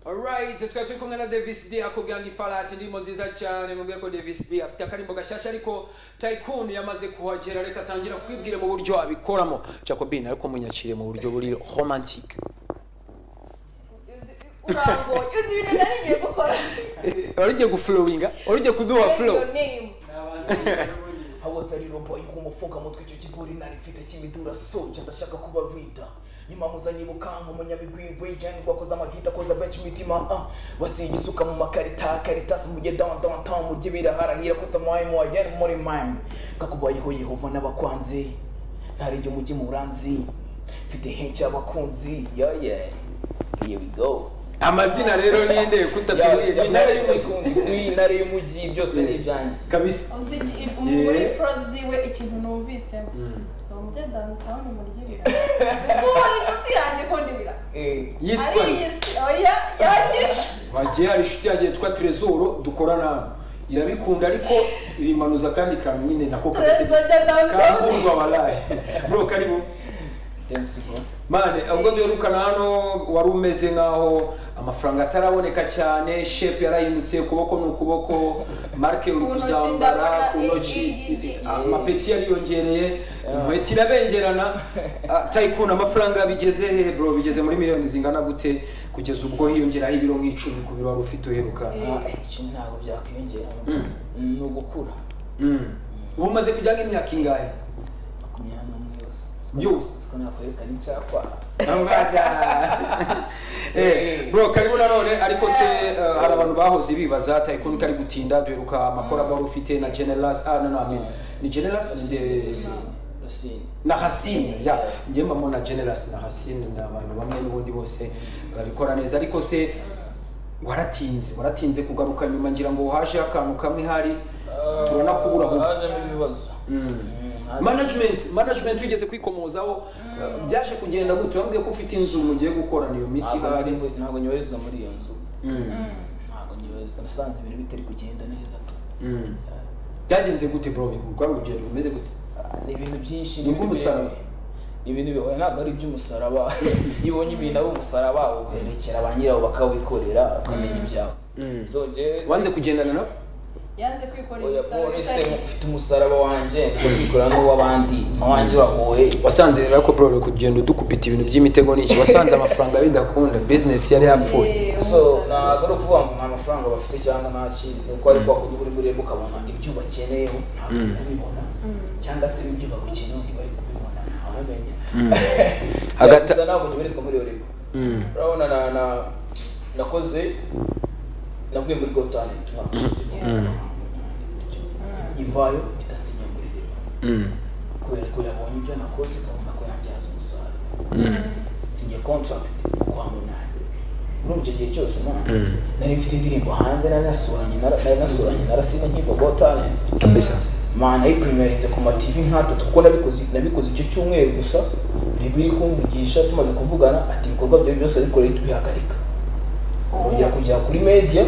alright tukaba turi kumwe na davis d akubwira ngo ifarasi ndimo nziza cyane mubwire ko davis d afite akarimbo gashyashya ariko tycoon yamaze kuhagera reka atangira kwibwira mu buryo abikoramo jacobin ariko munyakire mu buryo buri romantic Uzi- urambuye uzi ibintu nari ngiye gukora wari ugiye guflowinga wari ugiye kuduha flow Your name. hawaza rero mbaye nk'umufunga mutwe icyo kigori narifite cy'imidura soja ndashaka kuba rida nimamuza nyibuka nk'umunyabigwigwi jani rwakoze amahita akoza benshi imitima ah basiye igisuka mu makarita karitasi mujye down down town murye biraharahira ko tamaye mu wajyane muri mine kakubayeho yehova n'abakwanzi ntarenge umujyi muranzi mfite henshi abakunzi yeah yeah here we go amazina rero ninde kutatuburiye intare y'umujyi intare y'umujyi byose ni ibyanjye kabisa uzi iki- muri froze iwe ikintu numvisemo ngo mujye down town muryibira tubona inshuti yanjye ko ndibira Eh. yitwa ariye si- oya yanyica wagiye hari inshuti yanjye yitwa Tresor dukorana irabikunda ariko ibimanuza kandi kantu nyine nako kabisa Tresor de Dangond. kaburwa walahi bro karibu Thanks, bro. mane ubwo duherukana hano wari umeze nk'aho amafaranga ataraboneka cyane shepu yarahindutse ukuboko ni ukuboko marike uri Ku ntoki kuzambara ndabona ku ntoki iyi- amapeti yariyongereye inkweto irabengerana Ah, tycoon amafaranga bigeze he bro bigeze muri miliyoni zingana gute kugeza ubwo hiyongeraho ibiro nk'icumi ku biro wari ufite uheruka Ah, icumi ntabwo byakwiyongera ni ugukura Mm. ubu umaze kujyana imyaka ingahe makumyabiri n'umwe yose Yose. siko nakwerekana icyapa Eh, bro karibu nanone ariko se eh, hari abantu bahoze bibaza tycoon kari gutinda duheruka amakorabo wari ufite na generas ah no no I mean, ni generas Nde- rusine na hasine ya njye mbamo na generas na hasine ni abantu bamwe n'ubundi bose babikora neza ariko se waratinze waratinze kugaruka nyuma ngira ngo haje akantu kamwe hari turabona kubura aho hajemo ibibazo Mm, haje- management management wigeze kwikomozaho uh, byaje kugenda gute wambwiye ko ufite inzu mugiye gukora niyo minsi ntabwo ihari nari- ntabwo nyoherezwa muri iyo nzu Mm, ntabwo nyoherezwa nasanze ibintu bitari kugenda neza tu mm. byagenze gute bro rwari urugendo rumeze gute Ah, ni ibintu byinshi Ni ubw'umusaraba. ni ibintu bihoye ntabwo ari iby'umusaraba iyo ubonye ibintu ari umusaraba uberekera ba nyirawo bakawikorera ukamenya ibyawe Mm. So, njye- wanze kugendana nabo yanze kwikorera oya ibisabo polisi bitari mfite umusaraba wanjye ndabikora n'uw'abandi ntawanjye uragoye wasanze rero ko bro uri kugenda udukubita ibintu by'imitego n'iki wasanze amafaranga bidakunda business yari yapfuye Eh, so umusaraba. ntabwo ari ukuvuga ngo nta mafaranga bafite cyangwa nta kintu ni uko ariko wakujya uri burebe ukabona ibyo bakeneyeho ntabwo bari kubibona cyangwa se ibyo bagukeneyeho ntibari kubibona ntawamenya Hagati- gusa ntabwo nyoherezwa muri iyo rebo Mm. urabona na na nakoze navuye muri go talent umwaka ushize. nyivayo bitansinya muri rebo Mm. kubera ko yabonye ibyo nakoze ikabona ko yangihaza umusaruro sinye contract kwa munani muri icyo gihe cyose umwana nari mfite indirimbo hanze nari nasuranye nara- nari nasuranye narasiba nkiva go talent kabisa mana yiprimerize ku mativi nkatatu kuko nabikoze nabikoze icyo cyumweru gusa ribu iri kumvugisha tumaze kuvugana ati ibikorwa byawe byose bikoreye tubihagarika urongera kujya kuri media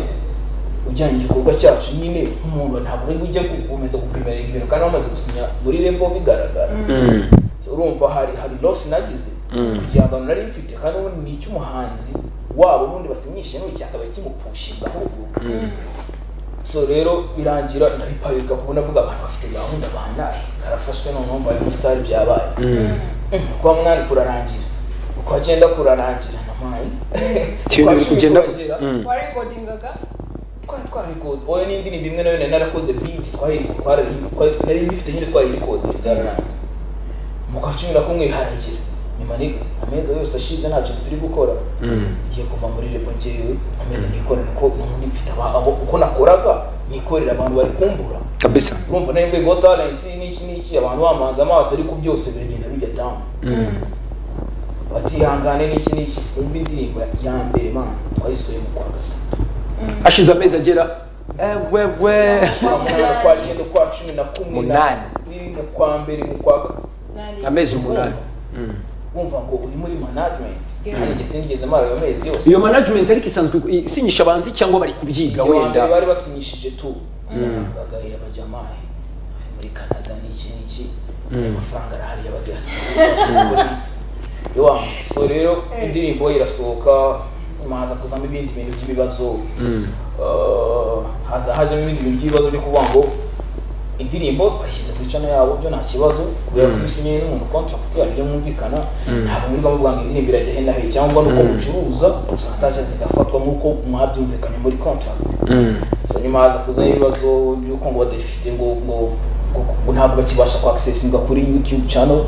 ujyanye igikorwa cyacu nyine nk'umuntu ntabwo uri ujya gukomeza guprimeringa ibintu kandi wamaze gusinya muri rembo bigaragara Mm. urumva hari hari loss nagize Mm. ku gihangano nari mfite kandi ubundi ni icy'umuhanzi wabo n'ubundi basinyishe n'ubu cyakaba kimupushinga ahubwo so rero birangira ndabiparika kuko navuga abantu bafite gahunda bandaye karafashwe noneho mbaye umusitari byabaye Mm, uko mwana kurarangira uko agenda kurarangira namaye Ibintu biri kugenda gute? warikodingaga twari twararikode oya n'indirimbo imwe nayo nari narakoze beat twari twari- nari ngifite nyine twararikode byararangiye mu kwa cumi na kumwe harangira nyuma niga amezi yose ashize ntacyo turi gukora ngiye kuva muri rebo ngewe ameze nikorera uko n'ubundi mfite aba- abo uko nakoraga nikorera abantu bari kumbura kabisa urumva nayo mvuye go talent n'iki n'iki abantu bamanze amaso ariko byose biragenda bijya down batihangane n'iki n'iki wumva indirimbo ya mbere mana twayisohoye mu kwa gatatu ashize amezi agera ewewe kwa munani kwa cyenda kwa cumi na kumwe Munani. na biri mu kwa mbere mu kwa ga- nari amezi umunani Mm. wumva ngo uri muri management Yeah. kandi njye sinigeze mara ayo mezi yose iyo management ariko isanzwe isinyisha abanzi cyangwa bari kubyiga Igihe wa mbere wenda bari basinyishije tu bagaye abajamahe ari muri canada n'iki n'iki amafaranga arahari y'abadiaspora iyo wa so rero indirimbo irasohoka nyuma haza kuzamo ibindi bintu by'ibibazo Eh, haza hajemo ibindi bintu by'ibibazo byo kuvuga ngo indirimbo bayishyize kuri cana yabo byo nta kibazo kubera ko iyo usinyiye n'umuntu contract yabo ibyo mwumvikana ntabwo muri bamuvuga ngo indirimbo irajya hena heye cyangwa nuko mucuruza percentage zigafatwa nk'uko mwabyumvikanye muri contract so nyuma haza kuzamo ibibazo by'uko ngo badafite ngo ngo ngo ngo ntabwo bakibasha kwakisesinga kuri youtube channel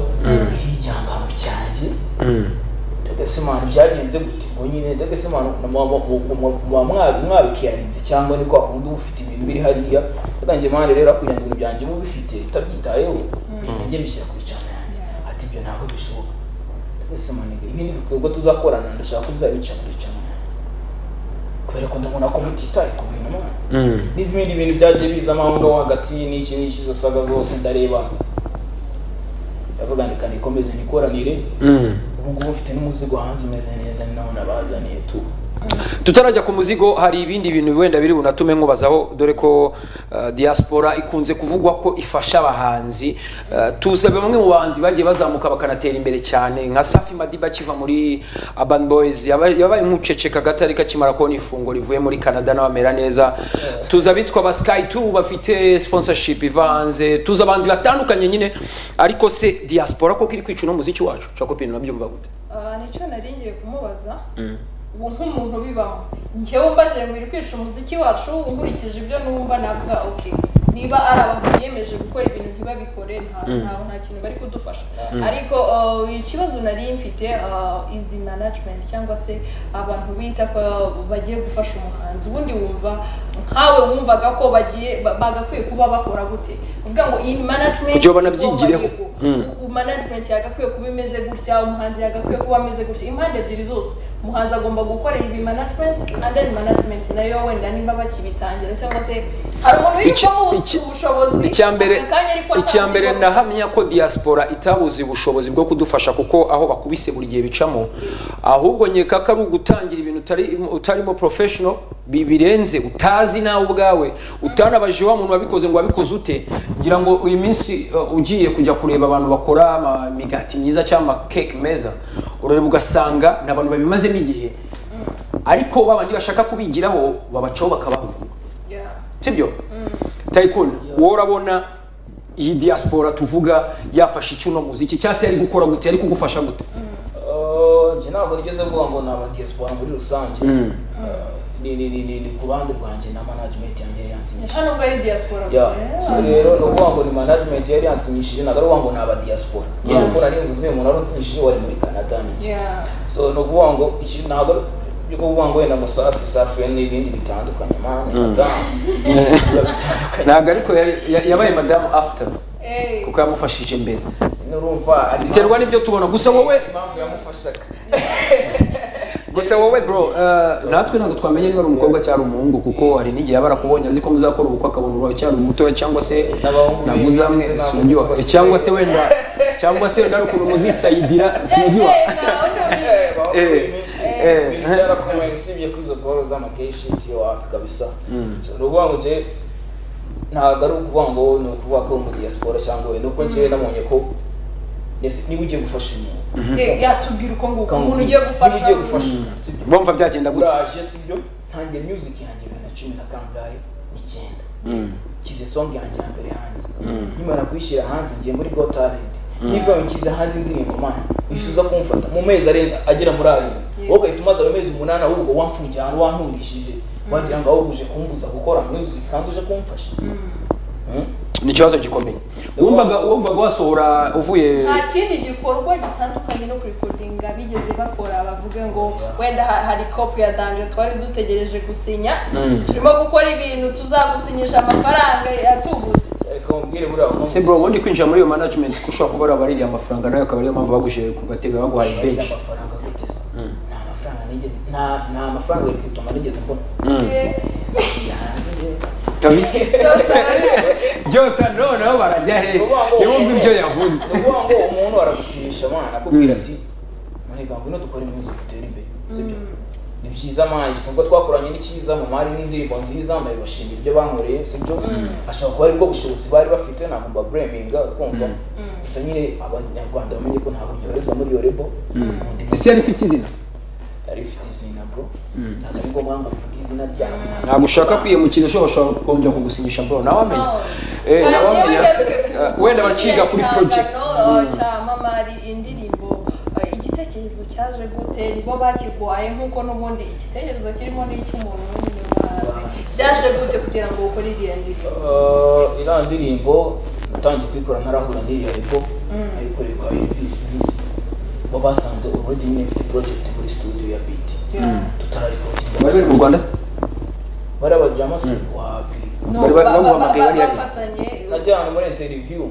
y'igihangano cyanjye Dagesemana byagenze gute ngo nyine Dagesemana mwabikiyarinze cyangwa ni kwa kundi uba ufite ibintu biri hariya atangiye impande rero kugira ngo ibintu byanjye mube bifite utabyitayeho nanjye mbishyira ku cyane yanjye ati ibyo ntabwo bishoboka Dagesemana ngo ibi ni ibikorwa tuzakorana ndashaka ko bizabica muri cyane kubera ko ndabona ko mutitaye ku bintu mwana n'izindi bintu byagiye bizamo aho ngaho hagati n'iki n'iki zose saga zose ndareba ndavuga ngo reka nikomeze nikoranire ubu ngubu mfite n'umuzigo hanze umeze neza ni naho nabazaniye tu tutarajya ku muzigo hari ibindi bintu wenda biri bunatume nkubazaho dore ko uh, diaspora ikunze kuvugwa ko ifasha abahanzi uh, tuze bamwe mu bahanzi bagiye bazamuka bakanatera imbere cyane nka safi madiba akiva muri urban boys yaba- yabaye nk'uceceka gato ariko akimara kubona ifungo rivuye muri canada nawe amera neza tuzi abitwa ba sky 2 bafite sponsorship iva hanze tuzi abahanzi batandukanye nyine ariko se diaspora koko iri kwica uno muziki wacu cakopin nabyumva gute Ah, nicyo nari ngiye kumubaza ubu nk'umuntu bibaho njyewe mbajije ngo iri kwica umuziki wacu nkurikije ibyo numva navuga okay niba ari abantu biyemeje gukora ibintu ntibabikore nta nta nta kintu bari kudufasha ariko ah, ikibazo nari mfite ah, izi management cyangwa se abantu bita ko bagiye gufasha umuhanzi ubundi wumva nkawe wumvaga ko bagiye ba- bagakwiye kuba bakora gute uvuga ngo iyi management Kugira ngo banabyigireho. ubu- ubu management yagakwiye kuba imeze gutya umuhanzi yagakwiye kuba ameze gutya impande ebyiri zose umuhanzi agomba gukorera ibi management and then management nayo wenda niba bakibitangira cyangwa se hari umuntu Iki- wibitsemo iki- ubushobozi icyambere aka kanya ariko icyambere atazi ko- ndahamya ko diaspora itabuze ubushobozi bwo kudufasha kuko aho bakubise buri gihe bicamo ahubwo nkeka ko ari ugutangira ibintu utari- utarimo professional bi- birenze utazi nawe ubwawe utanabajije wa muntu wabikoze ngo wabikoze ute ngira ngo uyu minsi uh, ugiye kujya kureba abantu bakora ama- imigati myiza cyangwa amakeke meza urareba ugasanga ni abantu babimazemo igihe ariko babandi bashaka kubigiraho babacaho bakabahugura Yeah. sibyo tayikuni wowe urabona iyi diaspora tuvuga yafashe icyuno muziki cyangwa se yari gukora gute yari kugufasha gute Eh, njye ntabwo nigeze mvuga ngo ni abadiyasipora muri rusange Eh, ni ni ni ni- ni ku ruhande rwanjye na management yanjye yari yansinyishije hano ubwo ari diaspora Yeah. gusa so rero ni ukuvuga ngo ni management yari yansinyishije ntabwo ari ukuvuga ngo ni abadiyasipora yewe uko nari nguze uyu muntu wari unsinyishije wari muri canada ni iki Yeah. so ni ukuvuga ngo iki ntabwo ari byo kuvuga ngo wenda ngo safi safi n'ibindi bitandukanye mani madamu biba bitandukanye ntabwo ariko yari- ya- yabaye madamu after Eh, kuko yamufashije mbere nurumva ari biterwa n'ibyo tubona gusa wowe impamvu yamufashaga gusa wowe bro uh, natwe ntabwo twamenye niba ari umukobwa cyangwa umuhungu kuko hari n'igihe aba arakubonye azi ko muzakora ubukwe akabona urawe cyangwa mutoya cyangwa se N'abahungu ntabwo uzamwe bisize ntabwo sinjyuha basize. cyangwa se wenda cyangwa se wenda hari ukuntu muzisayidira eh, sinjyuha eh, nga, undi Eh, eh. byarakomeye usibye kuri izo goro z'amakeshiti wapi kabisa So, ni ukuvuga ngo njye ntabwo ari ukuvuga ngo ni ukuvuga ko uri umudiyasipora cyangwa wenda kuko njyewe nabonye ko yes, niba ugiye gufasha umuntu uri- eh, yatubwira uko nguko ukambwira, umuntu ugiye niba gufasha ugiye gufasha sibyo bumva byagenda gute uraje sibyo ntangiye music yanjye bibiri na cumi na kangahe n'icyenda nshyize song yanjye ya mbere hanze nkimara kuyishyira hanze ngiye muri go talent nkivayo nshyize hanze indirimbo mani wifuza kumfata mu mezi arenga agera muri arindwi Yeah. wowe ugahita umaze ayo mezi umunani ahubwo wamfungiye ahantu wanturishije wagira ngo ahubwo uje kumbuza gukora music kandi uje kumfasha Mm? ni ikibazo gikomeye wumvaga wumvaga wasohora uvuye nta kindi gikorwa gitandukanye no kurikodinga bigeze bakora bavuge ngo wenda ha- hari kopi ya danje twari dutegereje gusinya turimo gukora ibintu tuzagusinyisha amafaranga yatubutse reka mubwire buriya umunsi se bro ubundi kwinjira muri iyo management ko ushobora kuba wari wabaririye amafaranga nawe akaba ariyo mpamvu bagushyiriye ku gatebe baguhaye Oya, benshi amafaranga guteza nta mafaranga nigeze nta- nta mafaranga yo kwituma nigeze mbona Eh, Nshyize hanze njyewe. kabisa byose barabizi. byose noneho barajya he ntibumve ibyo yavuze ni ukuvuga ngo umuntu aragusinyisha mwana akubwira ati "Mani gango ino dukore impunzi dutere imbere sibyo ni byiza mani igikorwa twakoranye ni cyiza mu mari n'indirimbo nziza ndabibashimira ibyo bankoreye sibyo ashobora kuba aribwo bushobozi bari bafite ntabwo mbabureminga kumva gusa nyine abanyarwanda bamenye ko ntabwo nyoherezwa muri iyo rebo Mu ndimi ese yari ifite izina yari ifite izina bro ntabwo ari ngombwa ngo uvuge izina ryawe ntabwo ushaka kwiyemukirisha ushobora kongera kugusinyisha bro nawe amenya Oh. Eh, nawe Kandi amenya wenda- Eh, wenda bakiga kuri Igitangano, project oh, cya mama ari indirimbo eh, igitekerezo cyaje gute nibo bakirwaye nk'uko n'ubundi igitekerezo kirimo n'icy'umuntu w'umunyarwanda byaje gute kugira ngo ukore iriya ndirimbo Uh, iriya ndirimbo natangiye kuyikora ntarahura n'iyo ego nayikoreye kwa Elvis Beat bo basanze already nyine mfite project muri studio ya Beat tutararekodinga bari bari mu rwanda se bari abajama se wapi No, Bari ba- ba- ba- bamuhamagaye ba- bariya- bafatanye najyana muri interview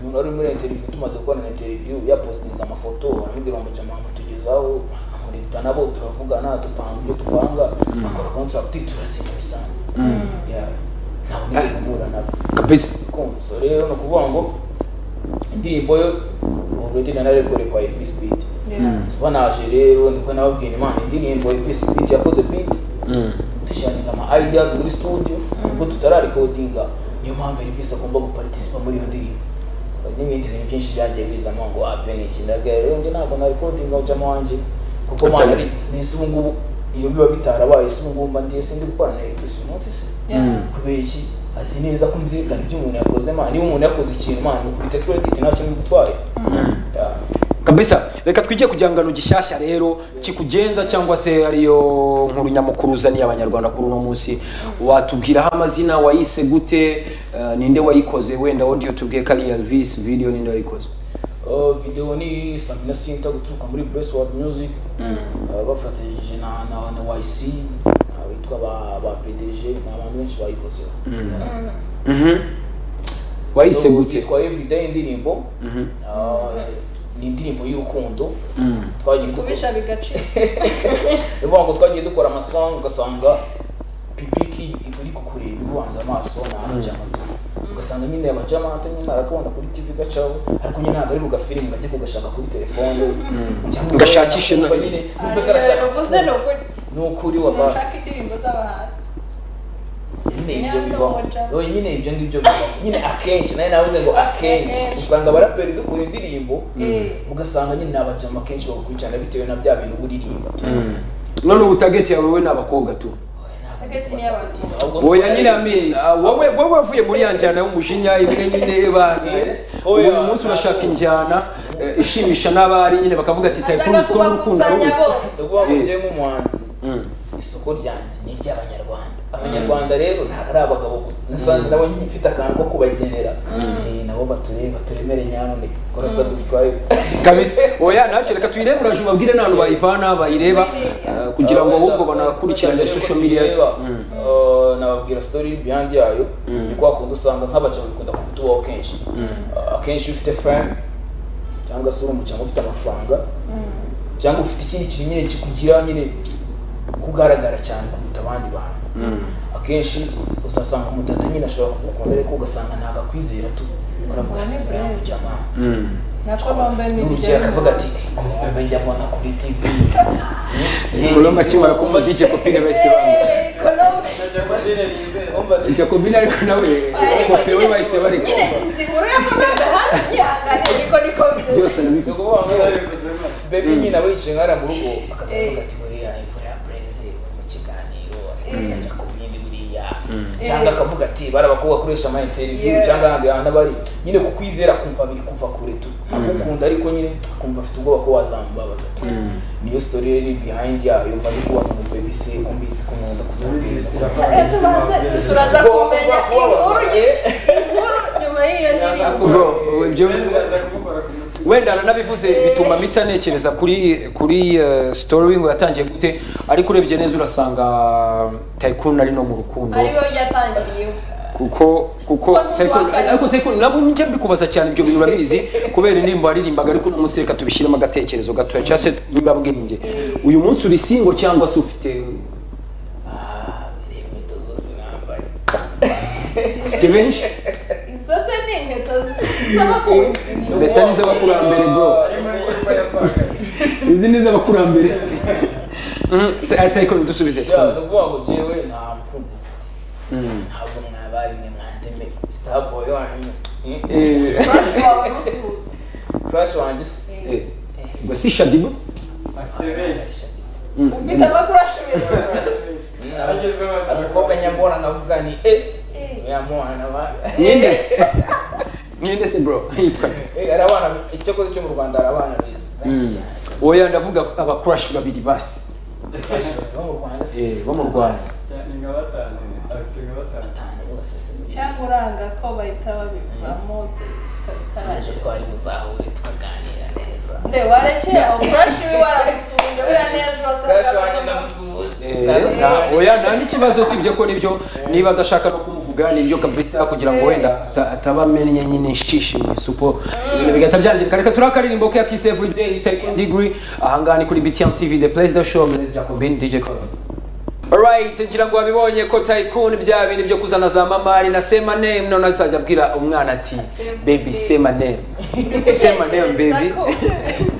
umuntu wari muri interview tumaze gukora na interview yapostinze amafoto aramubwira ngo jama mutugezaho amurita nabo turavugana dupanga ibyo dupanga akora contract turasinya bisanzwe Yeah. ntabwo nigeze mpura nabo kabisa kumva so rero ni ukuvuga ngo indirimbo yo already nanarekore kwa Elvis Beat Yeah. kuba naje rero nibwo nababwira imana indirimbo Elvis Beat yakoze beat dushyiraga ama ideas muri studio nubwo tutararekodinga niyo mpamvu Elvis agomba guparticipa muri iyo ndirimbo n'ibindi bintu byinshi byagiye bizamo ngo ape ni iki ndaga rero njye ntabwo narekodinga ujamo wanjye kuko mana ari n'isi ubu ngubu iyo biba bitarabaye isi ubu ngubu mba ndiye sindi gukora na Elvis umunsi se Yeah. kubera iki azi neza ko nzirikana ibyo umuntu yakoze mana niba umuntu yakoze ikintu mana nukubita credit nta kintu gutwaye kabisa reka twijye ku gihangano gishyashya rero kikugenza cyangwa se ariyo nkuru nyamukuru uzaniye abanyarwanda kuri uno munsi watubwiraho amazina wayise gute eh, ninde wayikoze wenda audio tubwiye ko ari elvis video ninde wayikoze videwo ni samina sinta guturuka muri brestward music Ah, bafatanyije na na na yc ah, bitwa ba ba pdg ni abantu benshi bayikozeho Mhm. wayise gute yitwa everyday indirimbo Ah, ni indirimbo y'urukundo twagiye dukora kubisha bigacika ni ukuvuga ngo twagiye dukora amasanga ugasanga pipiki iri kukureba ibubanza amaso ni abajamata ugasanga nyine abajamata nyine arakubona kuri tv gacaho ariko nyine ntabwo ari bugafilimu gake kugashaka kuri telefone cyangwa Gashakishe na- wumva nyine wumva karashaka uvuze ni ukuri ni ukuri wabara nshaka indirimbo z'abahanzi nyine ibyo bibaho Oye, nyine ibyo ngibyo bibaho nyine akenshi nawe navuze ngo akenshi usanga abaraperi dukora indirimbo Eh. ugasanga nyine ni abajama kenshi bagukurikirana bitewe na bya bintu uririmba none ubu target yawe we ni abakobwa tu hagati n'iy'abantu Ahubwo oya nyine ami ah, wowe wowe wavuye muri ya njyana y'umujinya imwe nyine bana Oya. uyu munsi urashaka injyana eh, ishimisha n'abari nyine bakavuga ati ashaka tayikuruzi ko n'urukundo ari kubakusanya ubusa bose ni ukuvuga ngo Eh. njyewe nk'umuhanzi isoko ryanjye ni iry'abanyarwanda abanyarwanda rero ntabwo ari abagabo gusa nasanze nabo nyine mfite akantu ko kubagenera Eh, nabo batureba turemere nyamuneka kora subscribe kabisa oya nacyo reka tuyirebe uraje ubabwire n'abantu bayivana bayireba eh, kugira ngo ahubwo banakurikirane social media ze. Mm. nababwira story behind yayo ni kwa kundi usanga nk'abaca bikunda kutubaho kenshi Uh, akenshi iyo ufite fame cyangwa se uri umucanga ufite amafaranga cyangwa ufite ikindi kintu nyine kikugira nyine kugaragara cyane kuruta abandi bantu akenshi uzasanga umudada nyine ashobora kugukunda ariko ugasanga ntabwo akwizera tu uravuga Ubwo ni ngo burezi. jamani nako bambaye n'urugero akavuga ati kumbe njya mbona kuri tv Kolombe akimara kumva DJ Kopine bahise bamureka. Colombe DJ Kopine ariko nawe Kope we bahise bareka nyine nshyize inkuru ya Colombe hanze yihangane niko niko bimeze byose nabivuze bebi nyine aba yicaye nk'ariya mu rugo akazavuga Eh. ati buriya ikorera pereze mu kiganiro Eh. ajya ku bindi buriya cyangwa akavuga ati bari abakobwa akoresha ama interview Yeah. cyangwa ahandi hantu aba ari nyine ku kwizera kumva biri kuva kure tu agukunda ariko nyine kumva afite ubwoba ko wazamubabaza tu niyo story riri behind yayo mba ndi kubaza ngo baby se ko mbizi ko nkunda kutabwira Eh, tubanze dusuraza kumenya inkuru inkuru nyuma y'iyo ndirimbo bro ibyo wenda aranabivuze bituma mpita ntekereza kuri kuri eh, story ngo yatangiye gute ariko urebye neza urasanga Tycoon ari no mu rukundo ariyo yatangiriyeho kuko kuko Kuko Tycoon- ntitwakanya. ariko Tycoon nabo njye mbikubaza cyane ibyo bintu urabizi kubera indirimbo aririmbaga ariko uno munsi reka tubishyiremo agatekerezo gatoya cyangwa se nyurabwenge uyu munsi uri singo cyangwa se ufite reba inkweto zose nambaye ufite benshi izo se ni inkweto z'abakunzi leta ni iz'abakurambere bro izi ni iz'abakurambere Mhm, Ty- Tycoon dusubize Yeah, twumve. ndavuga ngo jewe nta mukunzi mfite ntabwo mwabarimwe mwandemeye starboy wanyu eh, Eh, wawe musuhuza crush wanjye se eh, ngo si shadimu Arisha. ufite abakurashe beza umukobwa nyamubona navuga ni e yamubona ninde ninde se bro yitwa nde? hari abana icyakoze cyo mu rwanda hari abana beza benshi cyane oya ndavuga abakurashi babiri basi bo mu rwanda si Eh, bo mu rwanda nka batanu afite nka batanu batanu bose si muke cyangwa uranga ko bahita babivamo gusa utaraje twari buzahure tukaganira neza nde warekeye aho kurashe we waramusuhuje buriya n'ejo crash wanjye wasanga Eh, ndamusuhuje nta- oya nta n'ikibazo sibyo ko nibyo niba adashaka no kumuvuga nibyo kabisa kugira ngo wenda ata- ataba amenye nyine shishimye supo ibintu bigahita byangirika reka turakaririmbo ke akise every day take degree ahangaha ni kuri BTM TV the place the show Mr. Jacobin DJ Colin Alright, ngira ngo wabibonye ko Tycoon bya bintu byo kuzana za mamari na sema name none azajya abwira umwana ati baby sema name sema name baby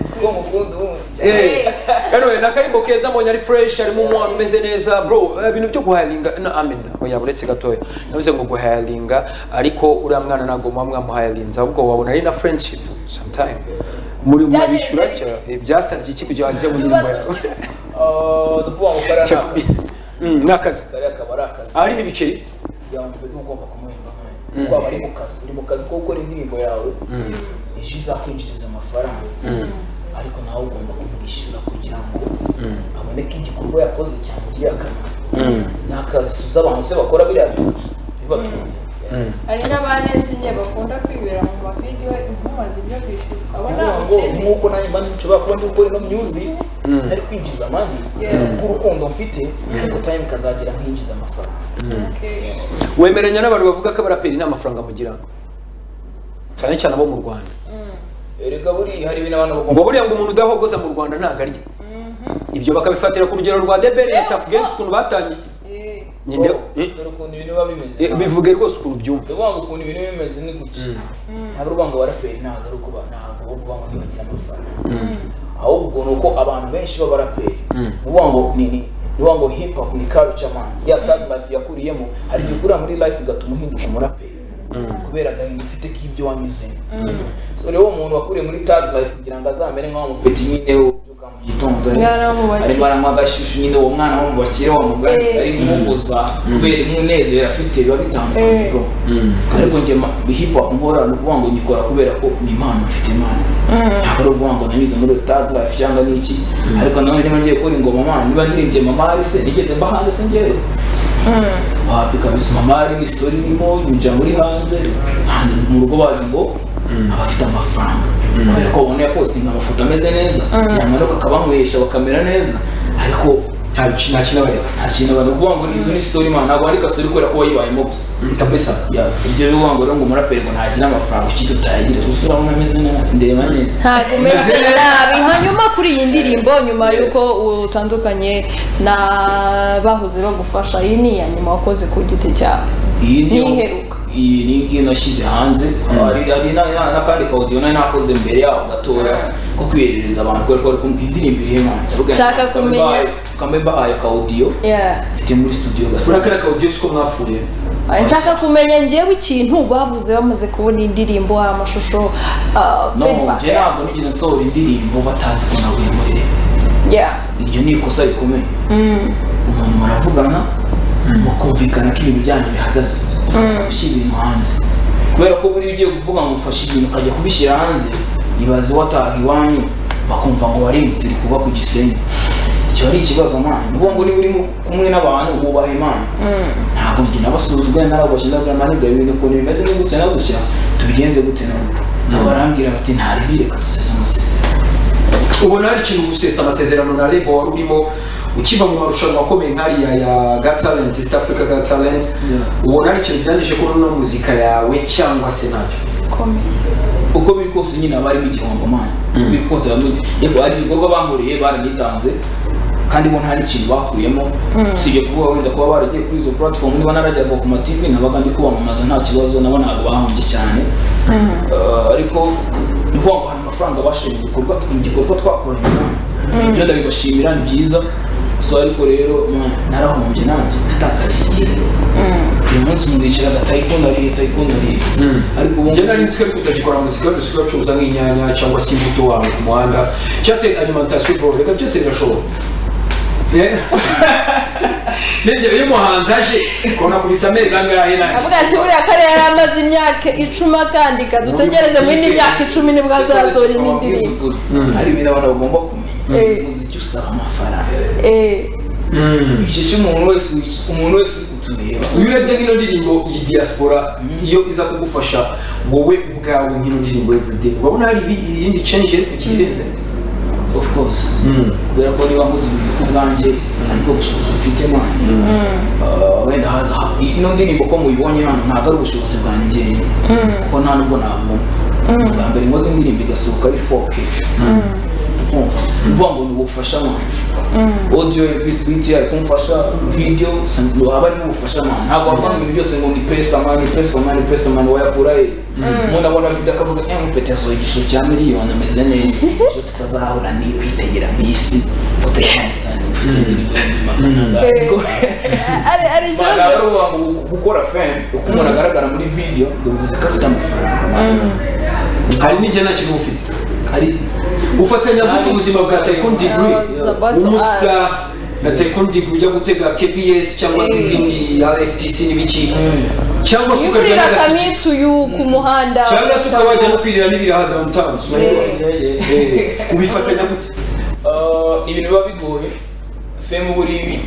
siko mukunda wumva Eh, anyway, na karibu keza mwenye ari fresh arimo umwana umeze neza bro eh, ibintu byo guhayaringa no amen oya buretse gatoya navuze ngo guhayaringa ariko uriya mwana ntabwo muba mwamuhayarinze ahubwo wabona ari na friendship sometime muri murabishyura Byagenze cya- eh, byasabye iki kugira ngo ajye mu nyuma ibibazo dukuba gukora Cya- ntabwo Mm, n'akazi kariya akaba ari akazi ahari n'ibiceri byanzwe n'ugomba kumuhemba nk'ayo waba ari mu kazi uri mu kazi ko gukora indirimbo yawe ejo izakwinjiriza amafaranga ariko nawe ugomba kumwishyura kugira ngo abone ko igikorwa yakoze cyamugiriye akamaro ni akazi suza abantu se bakora biriya bintu gusa bibatunze hari n'abanenzinye bakunda kwibera mu mavidewo inkuma zibyo kwishyura abo ni Kuvuga ngo abakene nk'uko nanjye mba nshobora kuba ndi gukora ino music ntari kwinjiza amani Yeah. bw'urukundo mfite ariko time kazagira nkinjiza amafaranga Okay. wemeranya n'abantu bavuga ko abaraperi nta mafaranga mugira cyane cyane abo mu rwanda erega buri hari ibintu abantu bagomba ngo buriya ngo umuntu udahogoza mu rwanda ntabwo arya ibyo bakabifatira ku rugero rwa debere na tafu games ukuntu batangiye Eh, nyine eh, dore ukuntu ibintu biba bimeze eh, bivuge rwose ukuntu byumva uvuga ngo ukuntu ibintu biba bimeze ni guki ntabwo uvuga ngo abaraperi ntabwo ari ukuba ntabwo uba uvuga ngo ntibagira amafaranga ahubwo ni uko abantu benshi b'abaraperi ni uvuga ngo ni ni ni uvuga ngo hip hop ni culture man ya tag life yakuriyemo hari igihe ukurira muri life igatuma uhinduka umuraperi kubera agahinda ufite k'ibyo wanyuzemo so rero uwo muntu wakuriye muri tag life kugira ngo azamere nk'aho mupeti nyine ubyuka mu gitondo Mwana wo mu bakire. arimo aranywa agashyushyu nyine uwo mwana wo mu bakire wamugana Eh. ari kumubuza kubera umunezero afite biba bitandukanye Eh. bro ariko njye ma- hip hop nkora ni ukuvuga ngo nyikora kubera ko ni impano mfite impano ntabwo ari ukuvuga ngo nanyuze muri tag life cyangwa n'iki ariko nanone niba ngiye gukora ingoma mama niba ndirimbye mama ari se nigeze mba hanze se njyewe wapi kabisa mama ari ni story irimo nyinjira muri hanze hanze mu rugo bazi ngo abafite amafaranga kubera ko babona yapostinga amafoto ameze neza yamanuka akabamuhesha bakamera neza ariko nta bici- nta kinabareba nta kintu abantu kuvuga ngo izo ni story man ntabwo wandika story kubera ko wayibayemo gusa Mm, kabisa Ya, ibyo bivuga ngo rero ngo umuraperi ngo ntagira amafaranga ukiri utayagira gusa urabona ameze neza ndeba neza ntabwo umeze nabi hanyuma kuri iyi ndirimbo nyuma y'uko utandukanye na bahoze bagufasha iyi ni iya nyuma wakoze ku giti cyawe iyi ni Ntiheruka. iyi ni ngiyi nashyize hanze hari hari na- na- n'akandi kawudiyo nari nakoze mbere yaho gatora ko kwiherereza abantu kubera ko bari kumbwira indirimbo iri hanze Nshaka kumenya- kamwe mbahaye kawudiyo Yeah. mfite muri studio gasa urakara kawudiyo siko mwapfuye Ah, nshaka kumenya ngewe ikintu bavuze bamaze kubona indirimbo amashusho ah, no feedback. njye ntabwo nigeze nsohora indirimbo batazi ko naguye muri Yeah. iryo ni ikosa rikomeye Mm. umuntu muravugana mukumvikana ko ibintu byanyu bihagaze ushyira ibintu hanze kubera ko buriya ugiye kuvuga ngo ufashe ibintu ukajya kubishyira hanze ibaze wataha iwanyu bakumva ngo warimutse uri kuba ku gisenyi kiba ari ikibazo mwana ni ukuvuga ngo niba uri mu- kumwe n'abantu wubaha imana ntabwo njye nabasuzugura narabashe ndabwira ntabwo ibintu ukuntu bimeze ni gutya na gutya tubigenze gute none nabo barambwira bati ntaribire reka dusese amasezerano ubona hari ikintu gusesa amasezerano na rebo wari urimo ukiva mu marushanwa akomeye nk'ariya ya ga talent east africa ga talent ubona hari ikintu byangije kubona no muzika yawe cyangwa se nabyo Komeye. uko biri kose nyine aba arimo igihombo mani biri kose bamwe yego hari igikorwa bankoreye baranitanze kandi bo nta n'ikintu bakuyemo usibye kuvuga wenda kuba baragiye kuri izo platform niba narajyaga ku ma TV nabaga ndi kubamamaza nta kibazo nabo ntabwo bahombye cyane Eh, ariko ni ukuvuga ngo hari amafaranga bashoye mu gikorwa mu gikorwa twakoranye mani ibyo ndabibashimira ni byiza so ariko rero mani narahombye nanjye natakaje igihe uyu munsi mwicaraga tayikondo arihe tayikondo arihe ariko ubu njye nari nzi ko ariko utagikora muzika wenda usigaye ucuruza nk'inyanya cyangwa se imbuto wawe ku muhanda cyangwa se alimentation bro reka byose birashoboka n'ibyo iyo umuhanzi aje ukabona kubisa amezi angahe nanjye avuga ati buriya kariya yari amaze imyaka icumi akandika dutegereze muri indi myaka icumi nibwo azazora indi ndirimbo hari ibintu abantu bagomba kumenya Eh. umuziki usaba amafaranga Eh, Mm. igice cy'umuntu wese umuntu wese uri kutureba iyo urebye nk'ino ndirimbo iyi diaspora iyo iza kugufasha wowe ubwawe nk'ino ndirimbo everyday urabona hari ibi- iyindi change iri kukirenze of course Mm. kubera ko niba nkoze ibintu ku bwanjye ariko ubushobozi mfite mwana Ah, wenda ha- ha- ino ndirimbo ko muyibonye hano ntabwo ari ubushobozi bwanjye kuko nta nubwo nabona bwa mbere nkoze indirimbo igasohoka ari 4K kumva uvuga ngo ni ubufasha mwana audio visuiti ari kumfasha video haba ari ubufasha mwana ntabwo wavuga ngo ibintu byose ngo ni pesa mani pesa mani pesa mani wayakura he umuntu abona video akavuga eh mupeti yasohoye igishoro cya miliyoni ameze neza ejo tutazahura ni kwitegera mu isi foto ya Samsung ufite indirimbo y'inyuma. ari ari Ntabwo ikibazo ari uwa ngo gukora fame uko umuntu agaragara muri video bivuze ko afite amafaranga hari n'igihe nta kintu uba ufite ari ufatanya gute ubuzima bwa Taekwondo Degree I was about to umustar na Taekwondo Degree ujya gutega KBS cyangwa se izindi RFTC n'ibiki cyangwa se iyo ukarya kurira n'agatike kamituyu ku muhanda cyangwa se ukaba wajya no kwirira n'ibiraha downtown sinabibona. Eh, ubifatanya gute Ah, ibintu biba bigoye fame uba uri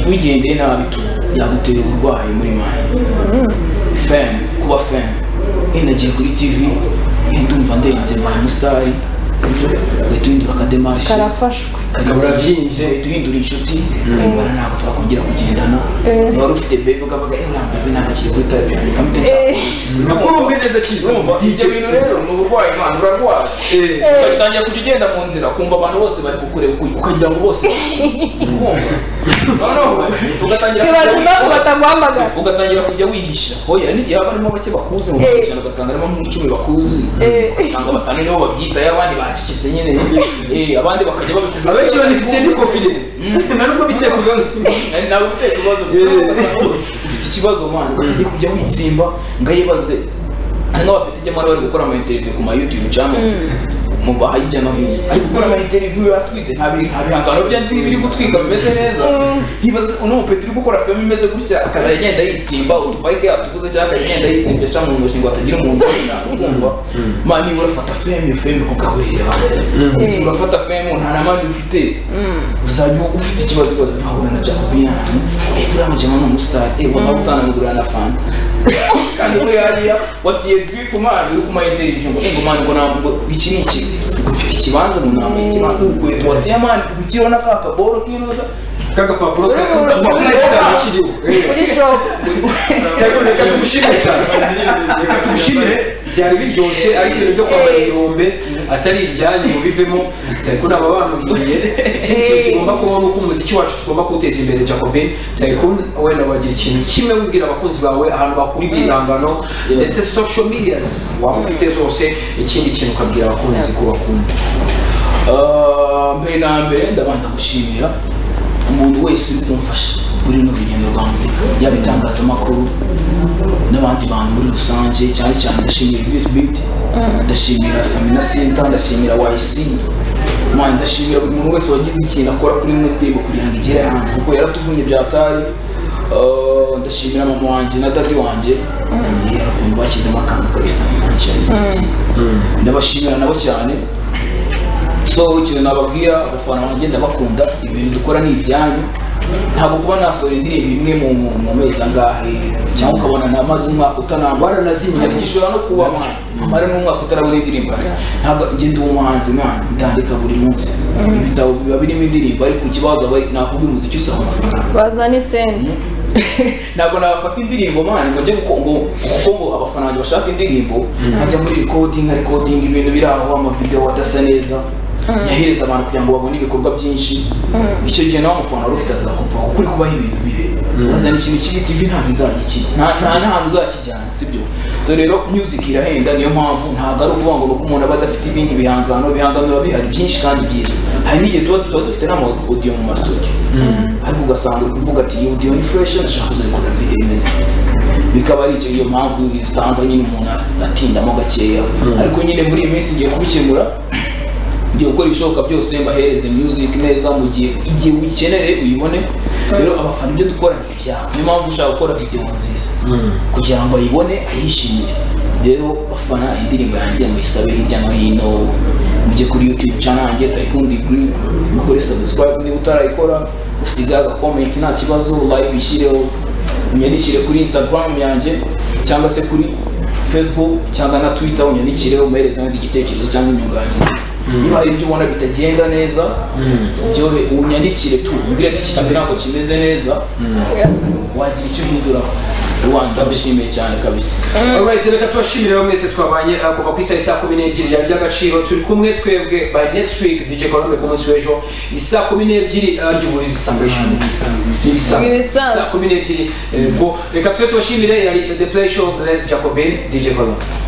wigendeye nabi tu yagutera uburwayi muri mani fame kuba fame inagiye kuri tv eh, ndumva ndenze mbaye umusitari sibyo ugahita uhindura akademashi karafashwe Ukabura byinshi. uhita uhindura inshuti eh, bwana ntabwo twakongera kugendana wari ufite bebe ukavuga ewe urambaye ntabwo akiri kuri tayipi yanjye kamite cyane ntabwo urumve neza cyiza DJ. ibyo bintu rero ni uburwayi imana urarwaye Eh, ugatangira kujya ugenda mu nzira kumva abantu bose bari kukureba uku- ukagira ngo bose kumva noneho ugatangira kujya twibaza impamvu wi- bataguhamagara ugatangira kujya wihisha hoya n'igihe haba harimo bake bakuzi mu Eh. ijana ugasanga harimo nk'icumi bakuzi Eh. ugasanga batanu nibo babyitayo abandi bacecetse nyine Eh, abandi bakajya babikubwira abenshi banifite ni covid na nubwo biteye ku bibazo Nari nawe ufite ibibazo Yeah. ugasanga ufite ikibazo mwana ugatangira kujya witsimba ngo ayibaze hari n'abapeti ijya bari gukora ama interview ku ma youtube cyangwa mu baha hirya no hino ari gukora ama interview yatwitse nta bi- nta bihangano bye nzi biri gutwika bimeze neza yibaza uno mupeti uri gukora film imeze gutya akazajya agenda yitsimba utubayike yatuguze cyangwa akajya agenda yitsimbisha mu ntoki ngo atagira umuntu ubona ukumva mwana niba urafata film iyo film kugaburira abantu urafata film nta na mani ufite uzajya ufite ikibazo rwose nkahura na jacobin ahantu ejo uramujyamo ni umusitari ewe waba utanamugurira na fanta kandi we hariya watiye drip umwana uri kumara interview ngo ngo mani ngo ntabwo iki ni iki Ngo ufite ikibanza ngo ntabwo ikibanza urukweto watiye mani gukiriho n'akapa boro k'iroza k'agapapuro Uri mu kariho rukiko. purasitari kiriho Eh. kuri shopu Taekwondo, reka tumushimire cyane reka tumushimire byari biryoshye ariko ibintu byo kwambara ibirombe atari ibyanyu ngo bivemo Taekwondo aba bamubwiye ikindi kintu tugomba kubaho nuko umuziki wacu tugomba kuwuteza imbere Jacobin Taekwondo wenda wagira ikintu kimwe wibwira abakunzi bawe ahantu bakura ibyihangano ndetse social medias waba ufite zose ikindi kintu ukabwira abakunzi ko bakunda Ah, mbere na mbere ndabanza gushimira umuntu wese uri kumfasha muri runo rugendo rwa muzika yaba itangazamakuru n'abandi bantu muri rusange cyane cyane ndashimira visi biti ndashimira samina senta ndashimira wayisi Mana, ndashimira buri muntu wese wagize ikintu akora kuri runo ndirimbo kugira ngo igere hanze kuko yaratuvunnye byatari Ah, ndashimira mama wanjye na dadi wanjye Yeah, ukuntu bashyizemo akantu karifaninanshya ndabashimira nabo cyane so ikintu nababwira abafana banjye ndabakunda ibintu dukora ni ibyanyu ntabwo kuba nasohora indirimbo imwe mu mu- mu mezi angahe cyangwa ukabona namaze umwaka utanambara waranazimye hari igishobora no kuba mwana amara n'umwaka utarabona indirimbo yanjye ntabwo ngenda uwo muhanzi mwana ndandika buri munsi ibitabo biba birimo indirimbo ariko ikibazo aba ari nakubwira umuziki usaba amafaranga bazana isenti ntabwo nabafata indirimbo mwana ngo njye ngo ngo kuko ngo abafana banjye bashaka indirimbo nkajya muri recording nka recording ibintu biri aho amavideo adasa neza nyahereza abantu kugira ngo babone ibikorwa byinshi icyo gihe nawe umufana wari ufite azakumva kuko uri kubaha ibintu bibe bazana ikintu kibi tv ntabwo izagikina nta nta ntabwo uzakijyana sibyo so rero music irahenda niyo mpamvu ntabwo ari ukuvuga ngo ni uko umuntu aba adafite ibindi bihangano ibihangano biba bihari byinshi kandi byiza hari n'igihe tuba tuba dufite n'ama audio mu mastudio ariko ugasanga uri kuvuga ati iyi audio ni fresh ndashaka kuzayikora video imeze neza bikaba ari icyo iyo mpamvu zitanga nyine umuntu atindamo gakeya ariko nyine muri iyi minsi ngiye kubikemura ngiye gukora ibishoboka byose mbahereze music neza mu gihe igihe uyikenere uyibone rero abafana ibyo dukora ni ibyaha niyo mpamvu ushaka gukora video nziza kugira ngo ayibone ayishimire rero bafana indirimbo yanjye muyisabe hirya no hino mujye kuri youtube channel yanjye tayikundi group mukore subscribe niba utarayikora usige agakomenti nta kibazo like ishyireho unyandikire kuri instagram yanjye cyangwa se kuri facebook cyangwa na twitter unyandikireho umuhereze wenda igitekerezo cyangwa inyunganizi niba hari ibyo ubona bitagenda neza byohe unyandikire tu umbwire ati iki kintu ntabwo kimeze neza wagira icyo uhinduraho rwanda ndabishimiye cyane kabisa Alright, reka tubashimire rero mwese twabanye uh, kuva ku isaha isaa kumi n'ebyiri byari by'agaciro turi kumwe twebwe by next week DJ Colombe ku munsi w'ejo isaa kumi n'ebyiri uh, ry'uburiri sangation Ibisanzwe. saa kumi n'ebyiri yego reka twe tubashimire yari the play show Les Jacobin DJ Colombe